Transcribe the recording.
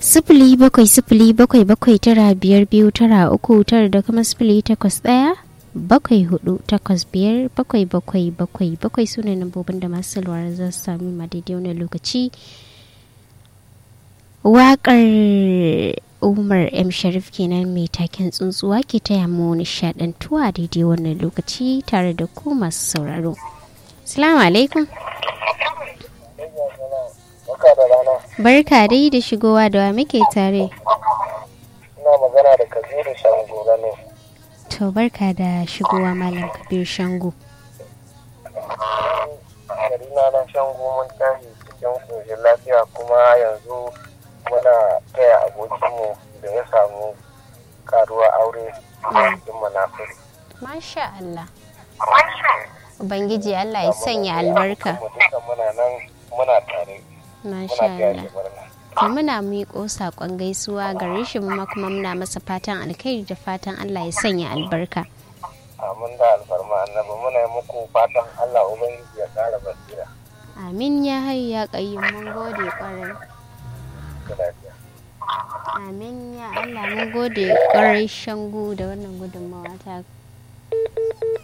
sifili bakwai sifili bakwai bakwai tara biyar biyu tara uku tara da kuma sifili takwas ɗaya bakwai hudu takwas biyar bakwai bakwai bakwai bakwai su ne lambobin da masu salwar za su sami ma daidai wani lokaci waƙar umar m sharif kenan mai taken tsuntsuwa ke taya mu nishaɗantuwa daidai wannan lokaci tare da ku masu sauraro salamu alaikum barka dai da shigowa da wa muke tare ina magana da kabiru shango ne to barka da shigowa malam kabir shango garina na shango mun tashi cikin koshin lafiya kuma yanzu muna taya abokinmu da ya samu karuwa aure cikin manafuri masha Allah ubangiji Allah ya sanya albarka duka muna nan muna tare masha muna taya Allah shi murna to muna miƙo saƙon gaisuwa gare shi mu kuma muna masa fatan alkhairi da fatan Allah ya sanya albarka amin da alfarma annabi muna yi muku fatan Allah ubangiji ya kara basira amin ya hayyu ya qayyum mun gode kwarai da lafiya amin ya Allah mun gode kwarai shangu da wannan gudunmawa ta